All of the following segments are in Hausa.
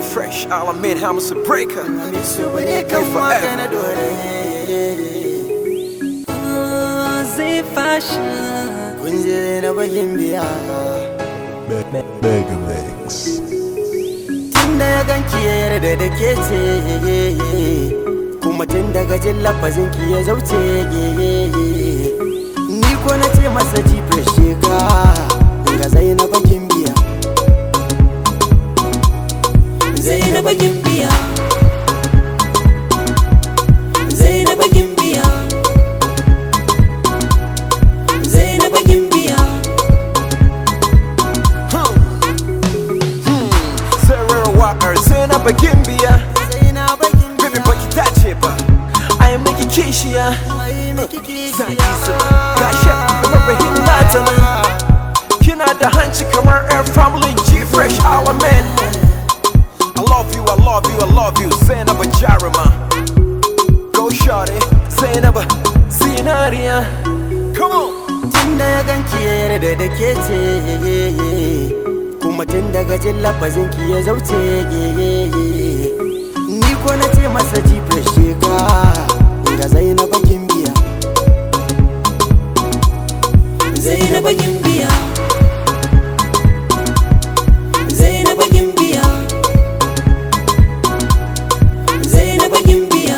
fresh, all I made, I'm a breaker. Hamisu bare kan waka na dore zai fashion kun je na bagin biya Mega Mix. tun da ya ganki ya yarda da ke ce kuma tun daga jin lafazin ki ya zauce ni ko na ce masa jife sheka ga zainaba kin biya Zainaba Gimbiya Zainaba Gimbiya Zainaba Gimbiya Sarah Walker, sai na bagin biya. zainaba kin Baby, biya baki dace ba. I am making kishiya. ai miki Zan kishiya isa. Gashi, rabahin nata nan. Kina da hanci kamar air family G fresh our man. I love you, I love you, I love you. Say never jarima. Go shorty. Say never scenario. Come on. tun da ya ganki ya yarda da ke ce kuma tun daga jin lafazin ki ya zauce ni ko na ce masa jife sheka ga zainaba kin biya Zainaba Gimbiya Zainaba Gimbiya Zainaba Gimbiya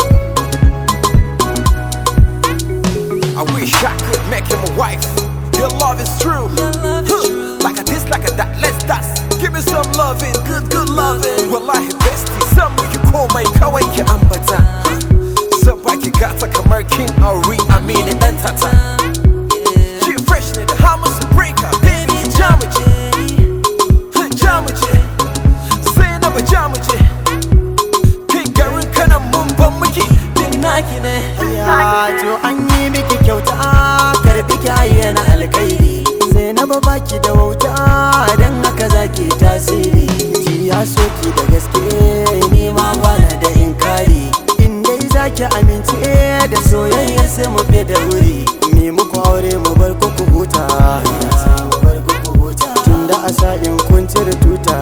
I wish I could make him a wife. Your love is true. Your love is Huh. true. Like a this, like a that, let's dance. Give me some loving, good, good loving. Wallahi bestie, some you call my kawai ki ambata. So baki gata kamar king Ari, I mean it dan tata. She fresh ne da hamus breaker, baby jamaje, jamaje. Sai na ba jamaje. Kai garin kana mun ban miki, din naki ne. ya to an yi miki kyauta karbi ki ayyana alkhairi zainaba baki da wauta dan haka zaki tasiri ji ya soki da gaske ni ma bana da inkari in dai zaki amince da soyayya sai mu fi da wuri ni muku aure mu bar ku ku huta mu bar ku ku huta tunda a sa'in kun cire tuta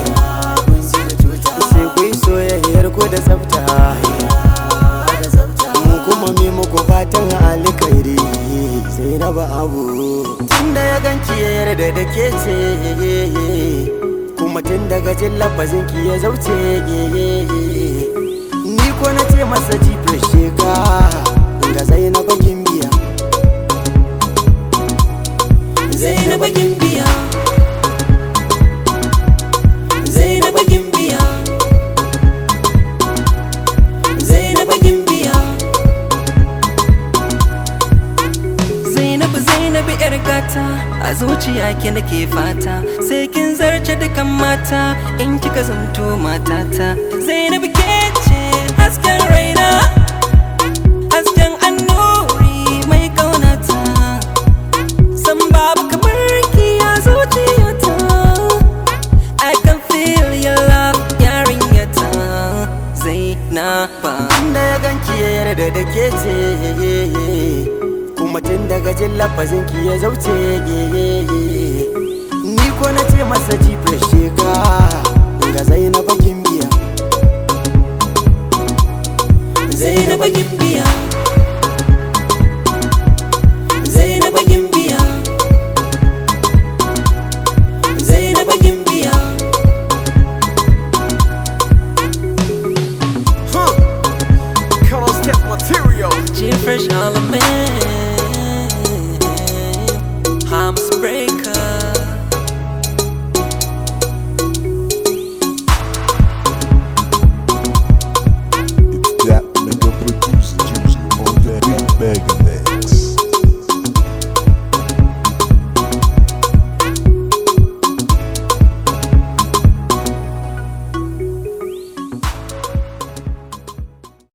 sai ku yi soyayyar ku da tsafta mu kuma mi muku fatan alkhairi sai na ba abu tunda ya ganki ya yarda da ke ce kuma tun daga jin lafazin ki ya zauce ni ko na ce masa jife sheka ga zainaba kin biya Zainaba Gimbiya Zainaba Gimbiya Zainaba Gimbiya Zainabu Zainabu yar gata a zuciya ki nake fata sai kin zarce dukan mata in kika zanto matata Zainabu ke ce hasken raina hasken annuri mai kaunata san babu kamar ki a zuciyata I can feel your love yarinyata Zainaba tunda ya ganki ya yarda da ke ce kuma tun daga jin lafazin ki ya zauce ni ko na ce masa jife sheka ga zainaba kin biya Zainaba Gimbiya Zainaba Gimbiya Zainaba Gimbiya Huh. Come on, step material. G Fresh All the Man